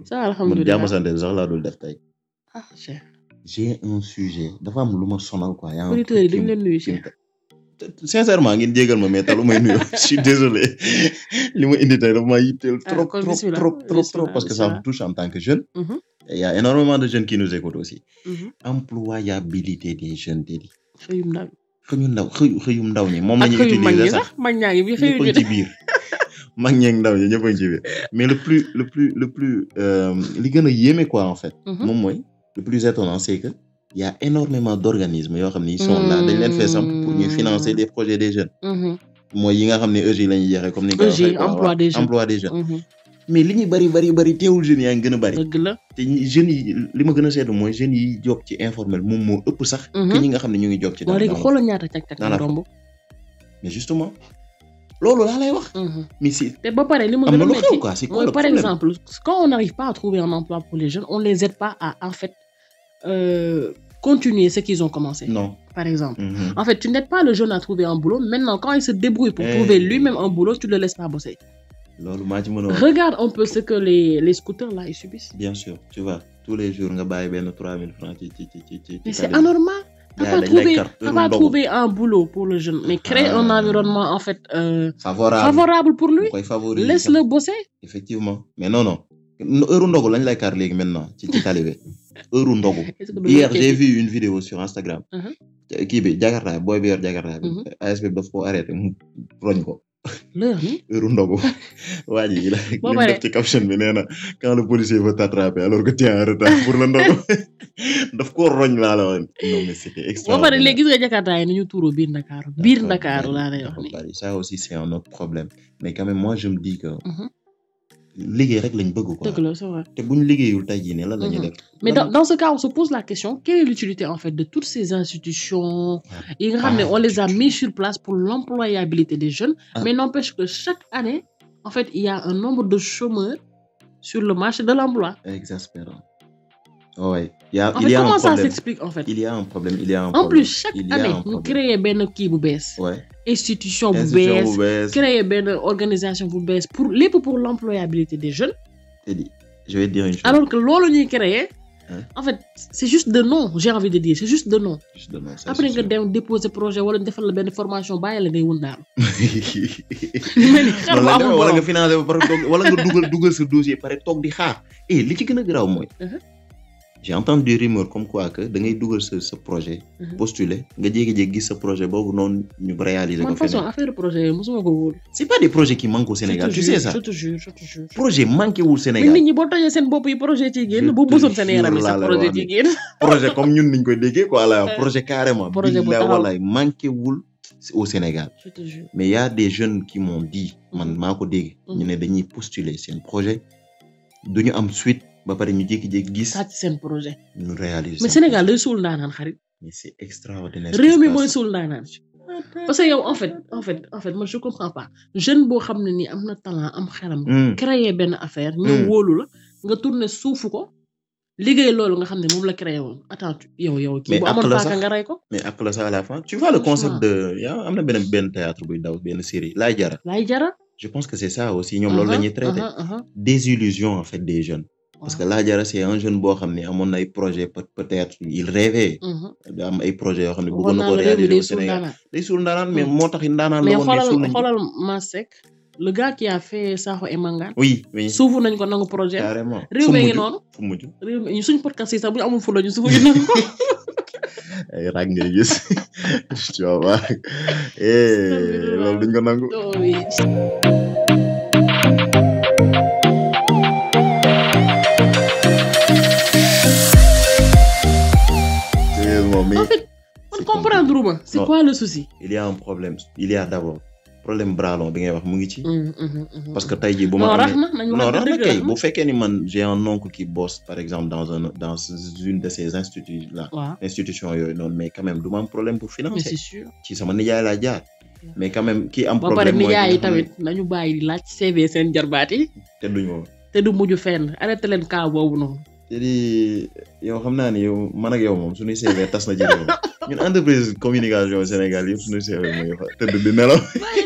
ça man alhamdulilah jàmm sant sax laa dul def tey ah Cheikh j'ai un sujet dafa am lu ma sonal quoi yaa auditeurs yi dañ leen nuyu Cheikh sincèrement ngeen jégal ma mais talu may nuyu je suis désolé li ma indi tey dafa ma yitteel Ah, trop kon trop bismillah, trop trop trop bismillah, parce que ça me bismillah. touche en tant que jeune Mhm, et il y a énormément de jeunes qui nous écoutent aussi mhm. employabilité des jeunes dédi xëyum ndaw xëyu ndaw xëyu xëyum ndaw ñi moom la ak ñuy xëyum mag ñi utiliser sax sax mag ñaa ngi bi ñëpp xëyu a ñu ngi ci biir mag ñeeg ndaw ñi ñëpp a ngi ci biir mais le plus le plus le plus euh, li gën a yéeme quoi en fait Mhm. moom mooy le plus étonnant c'est que il y a énormément d'organismes yoo xam ne ils sont là dañ leen fee samp pour ñuy financer des projets des jeunes Mhm, mooy yi nga xam ne EJ la ñuy jeexee comme ni nga ko EJ, waxee quoi, emploi waaw, des jeunes. emploi des jeunes mhm. mais li ñuy bari bari bari teewul jeunes yaa ngi gën a bari dëgg la te ñi- jeunes yi li ma gën a seetlu mooy jeunes yi job ci informel moom moo ëpp sax que ñi nga xam ne ñu ngi job ci bon dans- léegi dans- xoolal ñaata càq-càq dans la romb mais justement loolu laa lay wax Mhm. mais si te ba pare li ma am gën na a lu metti xew quoi c'est quoi mooy le par problème exemple quand on n'arrive pas à trouver un emploi pour les jeunes on les aide pas à en fait euh, continuer ce qu'ils ont commencé non par exemple Mhm. en fait tu n'aides pas le jeune à trouver un boulot maintenant quand il se débrouille pour Eh. trouver lui-même un boulot tu le laisses pas bosser loolu maa ci mën a wax regarde un peu ce que les les scooters là ils subissent bien sûr tu vois tous les jours nga bàyyi benn 3000 francs ci ci ci ci ci mais ci c'est tali bi. anormal t'as Gars pas yi dañ lay trouvé carte t'as heure pas ndogu. trouvé un boulot pour le jeune mais crée un Ah. environnement en fait euh, favorable favorable pour lui bu koy favoriser laisse-le bosser effectivement mais non non heure ndogu lañ lay kar léegi maintenant ci ci tali bi heure ndogu Est-ce que hier du- j'ai vu une vidéo sur Instagram Mhm. kii bi jakarta booy bi yor jakarta bi Mhm. ASP bi daf ko arrêté mu roñ ko l'heure ni heure ndogu waa ji la li Boo mu paree. def ci caption bi nee na quand le policier veut t'attraper alors que tu es en retard pour le ndogu daf ko roñ laa la woon non mais c'était boo pare extraordinaire léegi gis nga jakarta yi ni ñu tuuroo biir Ndakaaru biir Ndakaaru laa lay wax dafa ni bari ça aussi c'est un autre problème mais quand même moi je me dis que Mhm. liggéey rek lañ bëgg quoi dëgg la c'est vrai te buñ liggéeyul tey jii ne lan la ñuy Mhm. def mais Lan- dans, dans ce cas on se pose la question quelle est l'utilité en fait de toutes ces institutions yi nga xam ne on les a mis sur place pour l'employabilité des jeunes Ah. mais n'empêche que chaque année en fait il y a un nombre de chômeurs sur le marché de l'emploi exaspérant ouais il y a en il fait y a un comment ça problème s'explique en fait il y a un problème il y a un en problème plus chaque il y a année un ñu problème créer benn kii bu bees ouais institution bu institution bees bu bees créer benn organisation bu bees pour lépp pour l'employabilité des jeunes te di je vais te dire une chose alors que loolu ñuy créer Hein? en fait c'est juste de nom j'ai envie de dire c'est juste de nom juste de nom ça après c'est nga sûr. dem déposer projet wala ñu defal la benn formation bàyyi la ngay wun daal noonu xar bu la amul demee wala borom. nga financé ba pare toog wala nga dugal dugal sa dossier pare toog di xaar et li ci gën a garaaw mooy Mhm. j'ai entendu des rumeurs comme quoi que da ngay dugal sa sa projet Mhm. postuler nga jékki-jékki gis sa projet boobu noonu ñu réaliser man ko façon feneen affaire projet yi mosuma ko wóolu c'est pas des projets qui manquent au Sénégal je tu te sais jure, ça je te jure je te jure projet manqué wul mais Sénégal nit ñi boo tojee seen bopp yi projet ciy Je génn bu te bësoon seen yaram yi jure sax laa lay projet wax ciy ni. génn projet comme ñun niñ koy déggee quoi la Euh, projet carrément projet bu billahi taxaw. wallahi manqué wul au Sénégal je te jure mais y a des jeunes qui m'ont dit man Mhm. maa ko dégg ñu ne dañuy postuler seen projet duñu am suite ba pare ñu jékki-jékki gis sàcc seen projet ñu réaliser mais seen Sénégal projet. day suul ndaanaan xarit mais c'est extraordinaire ce qui réew se mi passe. mooy suul ndaanaan parce que yow en fait en fait en fait moi je comprends pas jeune boo xam ne nii am na talent am xelam Hmm. créer benn affaire ñëw Hmm. wóolu la nga tourner suufu ko liggéey loolu nga xam ne moom la créé woon attends tu- yow yow kii Mais bu amoon ak la paaka sax. nga rey ko mais après ça à la fin tu vois le concept Franchement. de yaa am na benn benn théâtre buy daw benn série laay jara laay jara je pense que c'est ça aussi ñoom loolu la ñuy traité aha, aha. désillusion en fait des jeunes parce que laay jara c'est un jeune boo xam ne amoon na ay projet peut peut-être il rêvait Mhm. da am ay projets yoo xam ne bëggoon waxoon na naa ko la réew mi réaliser day au suul Sénégal ndaanaan day suul ndaanaan mais Hmm. moo tax ndaanaan la mais woon mais xoolal suul nañ ko. xoolal Masek le gars qui a fait Sakho et Mangane oui oui suufu nañ ko nangu projet carrément réew fu mi ngi mujj noonu fu mujj réew mi suñ podcast yi sax bu ñu amul fula ñu suufu ñu nangu ko ay rag ngay gis tu vas voir eh loolu duñ ko nangu Oh oui. sérieusement mais en fait man c'est comprendre ma c'est Non. quoi le souci il y a un problème il y a d'abord problème bras long bi ngay wax mu ngi ci Mhm, mhm, mhm. parce que tey jii bu ma non rax amee na nañu non wax rax na dëgg kay rax na. bu fekkee ni man j'ai un oncle qui bosse par exemple dans un dans une de ces instituts là waaw institution yooyu noonu mais quand même du ma am problème pour mais financer c'est sûr ci sama nijaay laa jaar mais quand même ki am ba pare problème mooy nijaay yi ki nga xam ne- tamit nañu bàyyi di laaj CV seen jarbaat yi te duñ ma te du mujj fenn arrêté leen cas boobu noonu te di yow xam naa ni yow man ak yow moom suñuy CV tas na ci réew mi ñun entreprise communication Sénégal yëpp suñuy CV mooy fa tëdd di nelaw bàyyi leen CV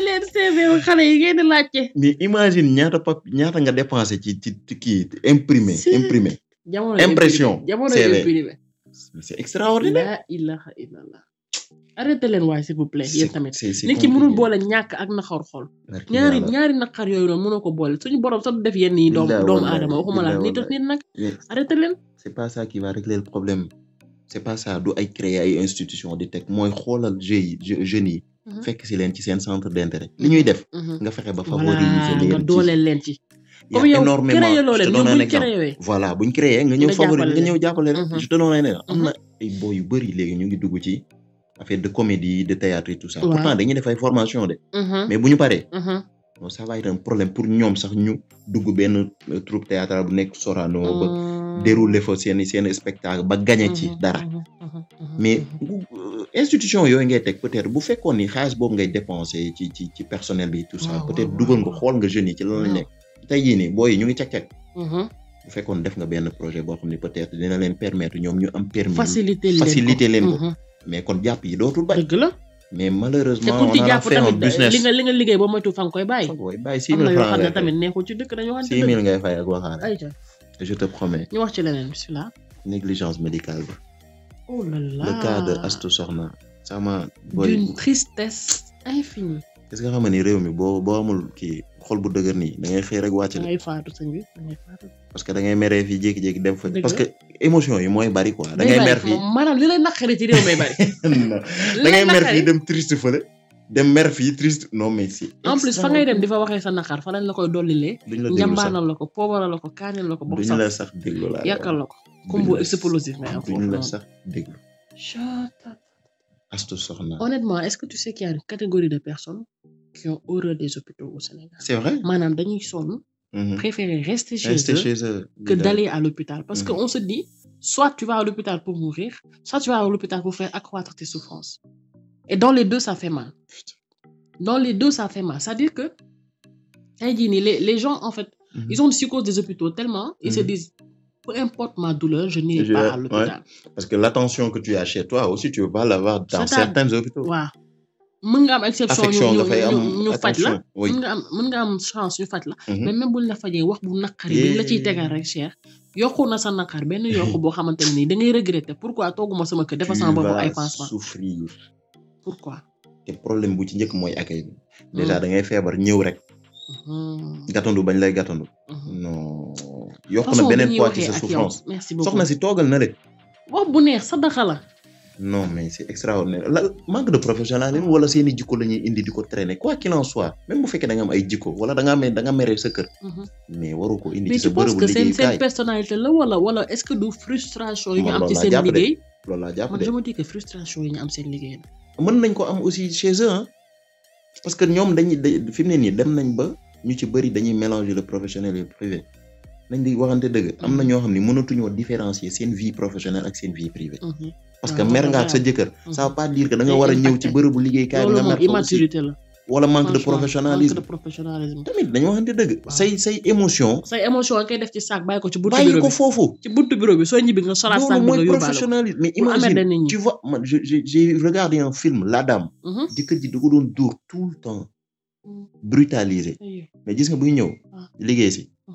CV xale yi ngeen di laajte. mais imagine ñaata pap ñaata nga dépensé ci ci ci kii imprimé Si. imprimé jamono Impression, imprimé, jamono CV. imprimé. c'est extraordinaire la ilaha illallah. arrêté leen waaye s'il vous plaît yéen tamit. c'est c'est nit ki mënul compliqué. boole ñàkk ak naqar xol. Barki ñaari yàlla. ñaari naqar yooyu noonu mënoo ko boole suñu borom sax du def yenn yi doom Billaay doomu wallaay, aadama waxuma la billaay nit ak nit nag Mais arrêté leen. c'est pas ça qui va régler le problème c'est pas ça du ay créer ay institution di teg mooy xoolal jeux yi je- jeunes yi Mhm. fekk si leen ci seen centre d'intérêt li ñuy def Mhm. nga fexe ba voilà favoriser nga leen ci dooleel leen ci. y a comme yow énormément créé loo je leen te ñoom donne un buñ exemple créé. voilà buñ créé nga ñëw Nga favoriser jàppale nga ñëw jàppale leen Mhm. je te donne un exemple am Mhm. na ay boy yu bëri léegi ñu ngi dugg ci affaire de comédie de théâtre et tout ça Waaw. pourtant dañuy def ay formation de Mhm, mais bu ñu paree mhm, non ça va être un problème pour ñoom sax ñu dugg benn euh, troupe théâtrale bu nekk Sorano ba mhm. dérouler fa seen seen spectacle ba gagné ci Mhm, dara mhm, mhm, mhm, mais mhm. bu euh, institution yooyu ngay teg peut-être bu fekkoon ni xaalis boobu ngay dépenser ci ci ci personnel bi tout ça Waaw, peut-être waaw, dugal nga waaw. xool nga jeunes yi ci lan lañ Waaw. nekk tey jii nii booy yi ñu ngi cag-cag Mhm. bu fekkoon def nga benn projet boo xam ne peut-être dina leen permettre ñoom ñu am permis faciliter leen ko faciliter leen ko Mhm. mais kon jàpp yi dootul bari dëgg la mais te malheureusement ku on ci en a jàpp fait un tamit business li nga li nga liggéey ba moytu fa nga koy bàyyi. booy bàyyi six am na mille yoo francs xam ne ngay tamit fay neexul ci dëkk dañoo waxante six dëgg. mille ngay fay ak waxaale ayca je te promets ñu wax ci leneen bisimilah. négligence médicale ba oh là là le cas de Astou Sokhna sama booy d'une tristesse infinie. est-ce que xam nga ni réew mi boo boo amul kii xol bu dëgër nii da ngay xëy rek wàcc da la ngay faatu sëñ bi da ngay faatu. parce que da ngay meree fii jékki-jékki dem fa Dëgg parce la. que émotion yi mooy bari quoi da day ngay bari mer fii moom maanaam li lay naqari ci réew may bari. non li da lay ngay mer naqari fii dem triste fële dem mer fii triste non mais si en plus fa ngay dem di fa waxee sa naqar fa lañ la koy dollilee. duñ la déglu sax njambaanal la ko poobaral la ko kaanil la ko bokk duñ sax la sax déglu laa yàkkal la ko. Duñ combo la- explosif ngay am duñ foofu la noonu. sax déglu Shut up. Astou Sokhna Honnêtement, est-ce que tu sais qu'il y a une catégorie de personnes qui ont horreur des hôpitaux au Sénégal c'est vrai maanaam dañuy sonn Mhm. préférer rester chez rester eux chez eux que di d'aller à l'hôpital parce que Mhm. on se dit soit tu vas à l'hôpital pour mourir soit tu vas à l'hôpital pour faire accroître tes souffrances et dans les deux ça fait mal dans les deux ça fait mal c'est-à-dire que tey jii nii les les gens en fait Mhm. ils ont une psychose des hôpitaux tellement ils se Mhm. disent peu importe ma douleur je n'irai Je- pas à ouais. l'hôpital parce que l'attention que tu as chez toi aussi tu veux pas l'avoir dans C'est-à- certains hôpitaux waaw mën nga am exception ñu affection ñu dafay am ñu ñu faj la attention oui mën nga am mën nga am chance ñu faj la Mhm. mais même buñ la fajee wax bu naqari bi la ciy tegal rek cher yokku na sa naqar benn yokku boo xamante ne nii da ngay regretter pourquoi tooguma sama kër dafa sama tu bopp vas ay pansement souffrir pourquoi te problème bu ci njëkk mooy accueil bi déjà da ngay feebar ñëw rek Mhm. gàttandu bañ lay gàttandu Mhm. non yokk na façon bi beneen ñuy poids ci waxee sa ak yow souffrance merci beaucoup soxna si toogal na le wax bu neex sa daxa la non mais c'est extraordinaire la manque de professionnalisme wala seeni jikko la ñuy indi di ko traîner quoi qu'il en soit même bu fekkee da nga am ay jikko wala da nga amee da nga meree sa kër Mhm. mais waru ko indi mais ci sa tu penses bërëbu que seen seen liggéeyukaay personnalité la wala wala est-ce que du frustration yi ñu Man am loolu ci laa seen jàpp de. liggéey loolu laa jàpp man de je me dis que frustration yi ñu am seen liggéey la mën nañ ko am aussi chez eux hein parce que ñoom dañuy da fi mu ne nii dem nañ ba ñu ci bëri dañuy mélanger le professionnel et le privé nañ di waxante dëgg am na ñoo xam ne mënatuñoo différencier seen vie professionnelle ak seen vie privée Mhm. parce Ah, que loolu mer nga dafa ak sa am. jëkkër Mhm. ça veut pas dire que da nga Day war a ñëw ci impacté. bërëbu liggéeykaay bi loolu nga moom mer fa aussi immaturité la wala manque de franchement, professionnalisme manque de professionnalisme tamit dañu waxante dëgg Waaw. say say émotion say émotion nga koy def ci sac bàyyi ko ci buntu bàyyi bureau ko bi foofu ci buntu bureau bi soo ñibbi nga solaat sac loolu bi mooy nga yóbbaale ko professionnalisme mais Pour imagine emmerder nit ñi. tu vois man je- je- j'ai regardé un film La Dame Mhm. jëkkër ji da ko doon dóor tout le temps brutalisé Ay, mais gis nga buy ñëw Ah. liggéey si Ah.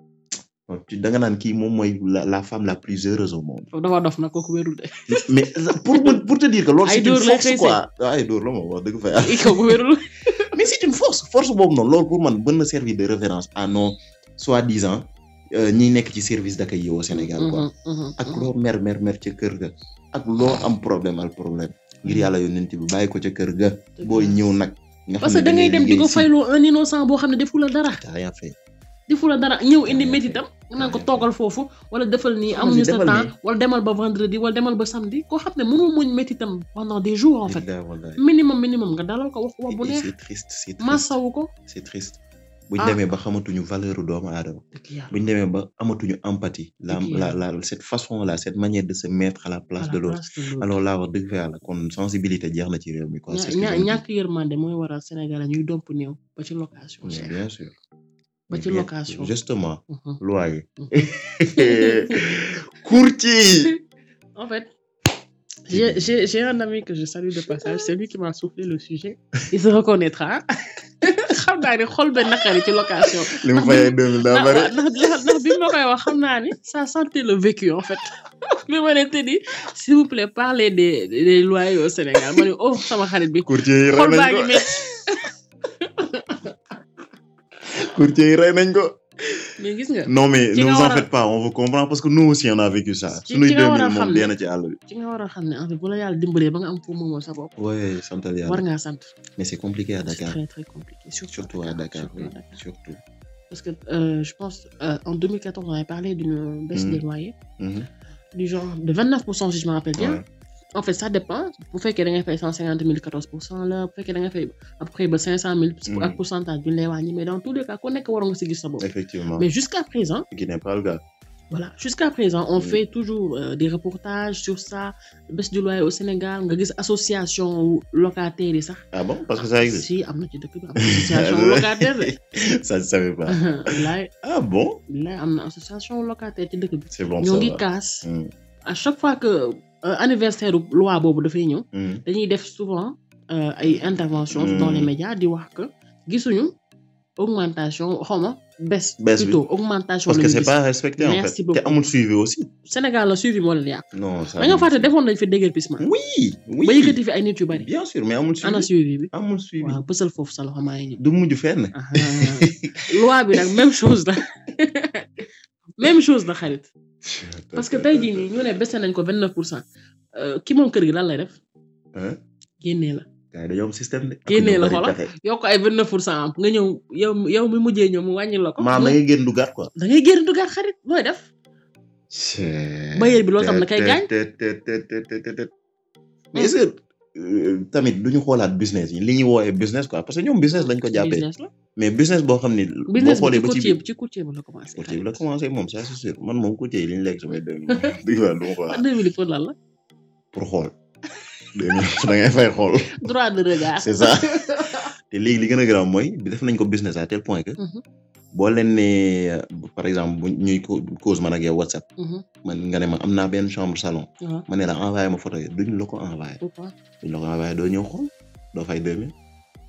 non, tu da nga naan kii moom mooy la la femme la plus heureuse au monde foofu dafa dof nag kooku wérul de mais pour me- pour te dire que loolu Ay c'est une dóor lay force xëy quoi ay dóor la moom wax dëgg fa yàlla kooku wérul mais c'est une force force boobu noonu loolu pour man mën na servir de référence à nos soi-disant euh, ñi nekk ci service d'accueil yi au Sénégal quoi Mhm, mhm, ak mhm. loo mer mer mer ca kër ga ak loo am problème al problème ngir yàlla yónnent bi bàyyi ko ca kër ga booy ñëw nag nga parce xam que ne da ngay dem di ko liggéey si. fayloo un innocent boo xam ne defu la dara T'as rien fait defu la dara ñëw indi Rien métitam nga naan ko Rien toogal foofu wala defal nii Soxna amuñu si sa defal temps nii. wala demal ba vendredi wala demal ba samedi koo xam ne mënul muñ métitam pendant des jours en fait Billahi wallahi. minimum minimum nga dalal ko wax ko wax bu Et neex c'est triste c'est triste masawu ko c'est triste buñ Ah. demee ba xamatuñu valeur u doomu aadama dëgg yàlla buñ demee ba amatuñu empathie la Dëgg la yàlla. la cette façon là cette manière de se mettre à la place à de la l'autre place de l'autre. alors là wax dëgg fa yàlla kon sensibilité jeex na ci réew mi quoi ña c'est ce que ña je me dis. ñàkk yërmande mooy waral Sénégal ñuy domp néew ba ci location Mais cher bien sûr ba ci Bien- location justement Mhm. loyer Mhm. courtier en fait J'ai j'ai- j'ai un ami que je salue de passage, c'est lui qui m'a soufflé le sujet. Il se reconnaîtra. xam naa ni xol benn naqari ci location. li mu fayee deux mille daa bëri. ndax ndax ndax bi ma koy wax xam naa ni ça sentait le vécu en fait. bi ma ne te ni s'il vous plaît parlez des des loyers au Sénégal ma ne oh sama xarit bi. courtier yi rey xol baa nañ ngi ko métti. courtier yi rey nañ ko. mais gis nga. non mais Ci ne nga vous en war a- faites pas on vous comprend parce que nous aussi on a vécu ça. Ci- sunuy ci nga deux war a mille xam moom ne- dee na ci àll bi. ci nga war a xam ne en fait bu la yàlla dimbalee ba nga am foo moomoon sa bopp. ouais santal war yàlla ngaa sant. mais c'est compliqué à c'est Dakar très très compliqué surtout, surtout à Dakar surtout oui, à Dakar. surtout. Parce que euh, je pense euh, en 2014 on avait parlé d'une baisse Mhm. des loyers Mhm. du genre de 29% si je me rappelle bien. Ouais. En fait ça dépend bu fekkee da ngay fay 150 000 14% la bu fekkee da ngay fay à peu près ba 500 000. Mhm. ak pourcentage bi ñu lay wàññi mais dans tous les cas ku nekk waroon nga si gis sa bopp. effectivement Mais jusqu'à présent qui n'est pas le cas. voilà jusqu'à présent on Mhm. fait toujours euh, des reportages sur ça baisse du loyer au Sénégal nga gis association locataires yi sax. ah bon parce que ça existe. si am na ci dëkk bi am na association locataire de. ça je savais pas. bilaay ah bon. bilaay am na association locataire ci dëkk bi. c'est bon ñoo ça ngi va. kaas Mm, à chaque fois que euh, anniversaire loi boobu dafay ñëw mm. dañuy def souvent euh, ay interventions Mm. dans les médias di wax que gisuñu augmentation xawma baisse Baisse bi. plutôt augmentation parce que la ñu c'est gis. pas respecté en Merci fait. beaucoup. te amul suivi aussi. Sénégal la suivi moo leen yàq non ça. da nga fàtte defoon nañ fi déguerpissement oui oui. ba yëkkati fi ay nit yu bari bien sûr mais amul ana suivi. suivi bi amul suivi. waaw bësal foofu sa loxo maa ngi ñëw du mujj fenn. Ah, loi bi nag même chose la même chose la xarit parce que tey jii nii ñu ne baissé nañ ko vingt neuf pour cent ki moom kër gi lan lay def Hein? génnee la gars yi dañoo am système de. Génnee la Ak ñu bari xoolal. pexe. yokk ay vingt neuf pour cent am nga ñëw yow yow mi mujjee ñëw mu wàññi la ko. maam da ngay génn du gàtt quoi. da ngay génn dugaat xarit looy def. Bailleur bi loolu tam da koy gaañ. te te te te te te te mais est-ce que euh, tamit duñu xoolaat business yi li ñuy woowee business quoi parce que ñoom business lañ ko jàppee business la mais business boo xam ni. boo business bi xoolee ci ba ci courtier biir bi ci courtier bi la commencé. courtier bi la commencé moom ça c'est sûr man moom courtier yi li ñu lekk samay deux mille dëgg la du ma ko ah laal deux mille pour lan la. pour xool deux mille da ngay fay xool droit de regard. c'est ça te léegi li gën a grave mooy bi def nañ ko business à tel point que Mhm, boo leen nee euh, par exemple bu ñuy co- cause man ak yow WhatsApp mhm, man nga ne ma am naa benn chambre salon waaw ma ne la envoyé ma photo yi duñ la ko envoyé pourquoi. duñ la ko envoyé doo ñëw xool doo fay deux mille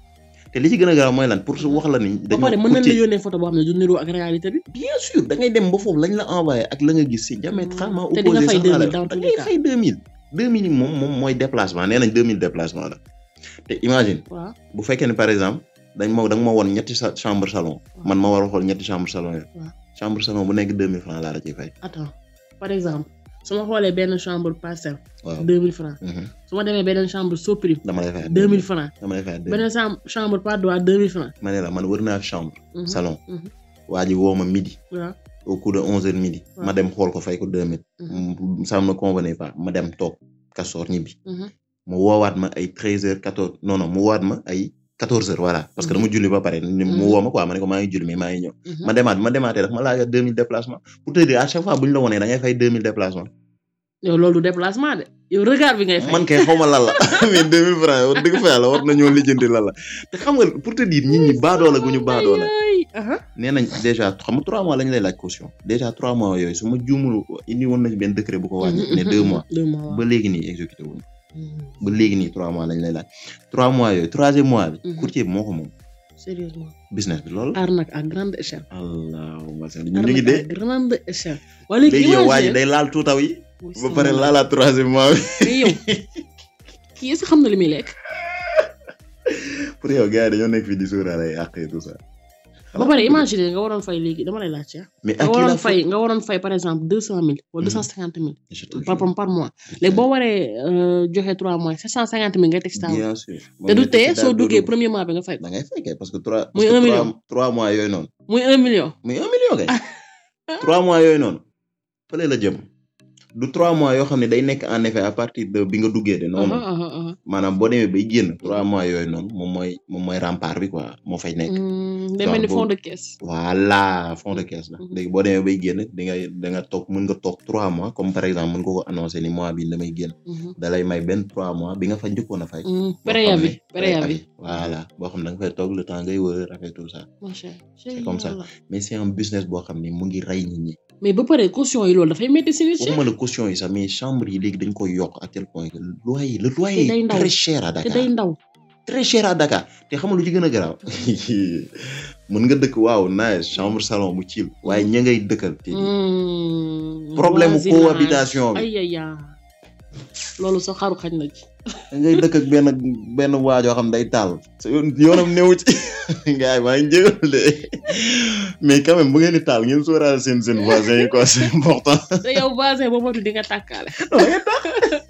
te li ci gën a grave mooy lan pour su wax la ni ba pare mën nañ la courtier- yónnee photo boo xam ne du niroo ak réalité bi. bien sûr da ngay dem ba foofu lañ la envoyé ak la nga gis c'est diamétralement te di nga opposé fay sax 2000 la dans da tous les ngay cas. fay deux mille deux mille yi moom moom mooy déplacement nee nañ deux mille déplacement la te imagine waaw bu fekkee ne par exemple dañ ma da nga ma woon ñetti sa chambre salon man ma war a xool ñetti chambre salon yooyu waaw. chambre salon bu nekk deux mille francs laa la ciy fay attends par exemple su ma xoolee benn chambre parcelle. waaw deux mille francs Mhm. su ma demee benn chambre Soprim. dama lay fay deux mille francs dama lay fay deux benn chambre chambre Patte d'Oie deux mille francs. ma ne la man wër naa chambre Mhm, salon mhm. waa ji woo ma midi waaw au coup de onze heures midi Ouais. ma dem xool ko fay ko deux mille mhm, ça me convenait pas ma dem toog kasoor ñibbi mhm. mu woowaat ma ay treize heures quatorze non non mu woowaat ma ay quatorze heures voilà parce que dama julli ba pare ni mu Mhm. woo ma quoi ma ne ko maa ngi julli mais maa ngi ñëw Mhm. ma demaat ma demaatee daf ma laajaat deux mille déplacement pour te dire à chaque fois bu ñu la wonee da ngay fay deux mille déplacement yow loolu du déplacement de yow regard bi ngay fay. man kay xaw ma lan la mais deux mille francs wax dëgg fa yàlla war nañoo lijjanti lan la te xam nga pour te dire nit ñi baadoola gu ñu baadoola Ay, aha. nee nañ déjà xam nga trois mois lañ lay laaj caution déjà trois mois yooyu su ma juumul indi woon nañ benn décret bu ko wàññi Mhm, ne mhm, deux mhm. mois deux mois waaw. ba léegi nii exécuté wuñ Mhm. ba léegi nii trois mois lañ lay laaj trois mois yooyu troisième mois bi Mhm. courtier bi moo ko moom sérieusement business bi loolu arnaque à grande échelle. allahumma salli ñu ngi arnaque dee à grande échelle. waa léegi léegi yow waa ji imagine- day laal tuutaw yi Muy ba sama pare laaj. laalaat troisième mois bi mais yow kii est-ce que xam na li muy lekk. pour yow gars yi dañoo nekk fii di sóoraale ay àq et tout ça ba pare imaginer nga waroon fay léegi dama lay laajte ah. mais nga ak kii waroon la fay nga waroon fay par exemple deux cent mille wala deux cent cinquante mille Je te par jure. par mois léegi boo waree euh, joxe trois mois sept cent cinquante mille ngay teg si table. bien sûr te du tee soo daal duggee doo premier mois bi nga fay ko da ngay fay kay parce que trois Muy parce que un trois- million. trois mois yooyu noonu muy un million. muy un million kay trois mois yooyu noonu fële la jëm du trois mois yoo xam ne day nekk en effet à partir de bi nga duggee de non non Aha, aha, aha. maanaam boo demee bay génn trois mois yooyu noonu moom mooy moom mooy rempart bi quoi moo fay nekk Hmm, day Genre mel ni fond boobu- de caisse. voilà fond de caisse la Mhm. léegi boo demee bay génn di nga da nga toog mën nga toog trois mois comme par exemple mën nga ko annoncer ni mois bi damay génn Mhm. da lay may benn trois mois bi nga fa njëkkoon a fay Hmm, boo xam préavis ne- préavis. voilà boo xam ne da nga fay toog le temps ngay wër affaire tout ça macha C'est comme ça. Allah. mais c'est un business boo xam ne mu ngi rey nit ñi mais ba pare caution yi loolu dafay métti si nit waxuma la caution yi sax mais chambre yi léegi dañ koy yokk à tel point que loyer le loyer Te day est ndaw. très cher à te Dakar day ndaw très cher à Dakar te xam nga lu ci gën a garaaw mën nga dëkk waaw nice chambre salon mu ciil waaye ña ngay dëkkal te Hmm, problème mu voisinage. cohabitation bi ay ay ay loolu sax xaru xañ na ci da ngay dëkk ak benn benn waajoo xam day taal sa yoon yoonam newu ci gars yi maa ngi jégal de mais quand même bu ngeen di taal ngeen sóoraale seen seen voisin yi quoi c'est important te yow voisin boo moytu di nga tàkkaale non da ngeen taal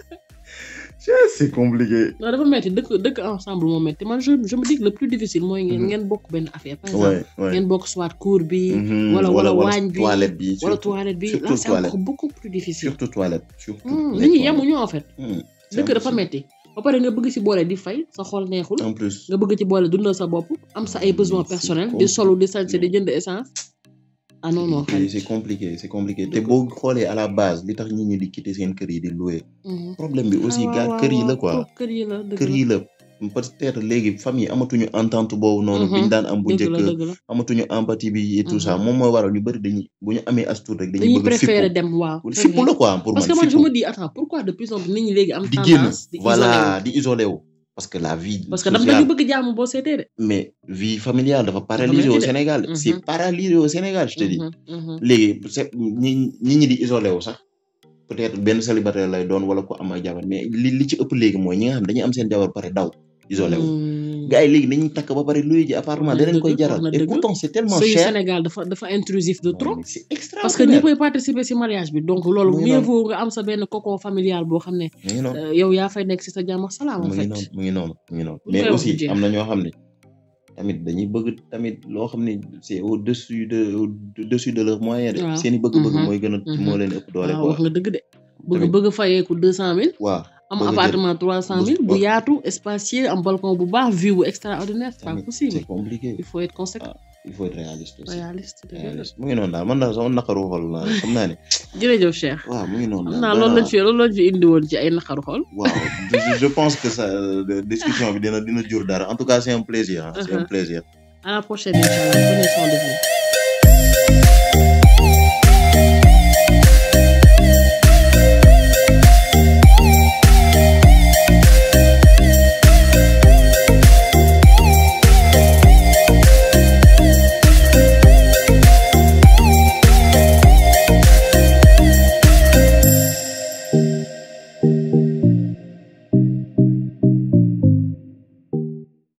c'est compliqué non dafa metti dëkk dëkk ensemble moo metti man je je me dis que le plus difficile mooy ngeen Mhm. ngeen bokk benn affaire par exemple ouais ouais ngeen bokk soit cour bi Mhm, wala wala waañ bi toilette bi wala surtout toilette bi surtout là c'est toilette. encore beaucoup plus difficile surtout toilette surtout Hmm, les nit ñi toilettes. yemuñu en fait Hmm, c'est dëkk dafa impossible. metti ba pare nga bëgg ci boole di fay sa xol neexul en plus nga bëgg ci boole dundal sa bopp am sa ay besoins C'est personnels di compliqué. solu di sañse di jënd essence ah non non c'est xarit c'est compliqué c'est compliqué te Dëgg. boo xoolee à la base li tax nit ñi di quitter seen kër yi di louer Mhm. problème bi aussi Ah, gars waaw, kër yi la waaw, quoi waaw, kër yi la dëgg kër la yi la peut-être léegi famille amatuñu entente boobu noonu Mhm. biñ daan am bu dëgg la njëkk dëgg la amatuñu empathie bi et tout Mhm. ça moom mooy waral ñu bëri dañuy bu ñu amee as tuut rek dañuy dañuy bëgg a préférer fippu dem waaw c'est fippu vrai. la quoi pour parce man que man je fippu me dis attends pourquoi de plus en plus nit ñi léegi am di génn tendance di isolé voilà wu di isolé wu parce que la vie parce que dama sociale dañu bëgg jàmm boo seetee de mais vie familiale dafa paralysé metti au de. Sénégal Mhm. c'est paralysé au Sénégal je te dis Mhm, mhm. léegi c'est ñi ñi ñi di isolé wu sax peut-être benn célibataire lay doon wala ko am ay jabar mais li li ci ëpp léegi mooy ñi nga xam dañuy am seen jabar pare daw isolé wu Hmm. gars yi léegi dañuy takk ba pare luy ji appartement Wax na danañ koy dëgg, jaral wax na et dëgg. pourtant c'est tellement sëyu cher Sénégal dafa dafa intrusif de Non, trop mais c'est parce que extraordinaire ñëppay participer ci mariage bi donc loolu Muy mieux noonu. vaut nga am sa benn cocon familial boo xam ne mu ngi noonu euh, yow yaa fay nekk ci sa jàmm ak salaam en mu ngi fait noonu mu ngi noonu mu ngi noonu Buñ mais koy wax aussi du jeex. am na ñoo xam ne tamit dañuy bëgg tamit loo xam ne c'est au dessus de au dessus de leurs moyens de Waaw. seen i bëgg-bëgg Mhm. mooy gën a Mhm. moo leen ëpp doole waaw quoi wax nga dëgg de bëgg Tamit- bëgg fayeeku deux cent mille waaw am bëgg a jël- appartement trois cent mille bu waaw. yaatu espacieux am balcon bu baax vue bu extraordinaire c'est pas tamit possible c'est compliqué il faut être conséquent il faut être réaliste aussi réaliste dëgg la. réaliste mu ngi noonu daal man daal sama naqaru xol la xam naa ne jërëjëf Cheikh waaw mu ngi noonu xam daal naa loolu lañ vraiment. fi loolu lañ fi indi woon ci ay naqaru xol waaw je- je pense que ça euh, discussion bi dina dina jur dara en tout cas c'est un plaisir hein, c'est un Uh-huh. plaisir à la prochaine inchallah prenez soin de vous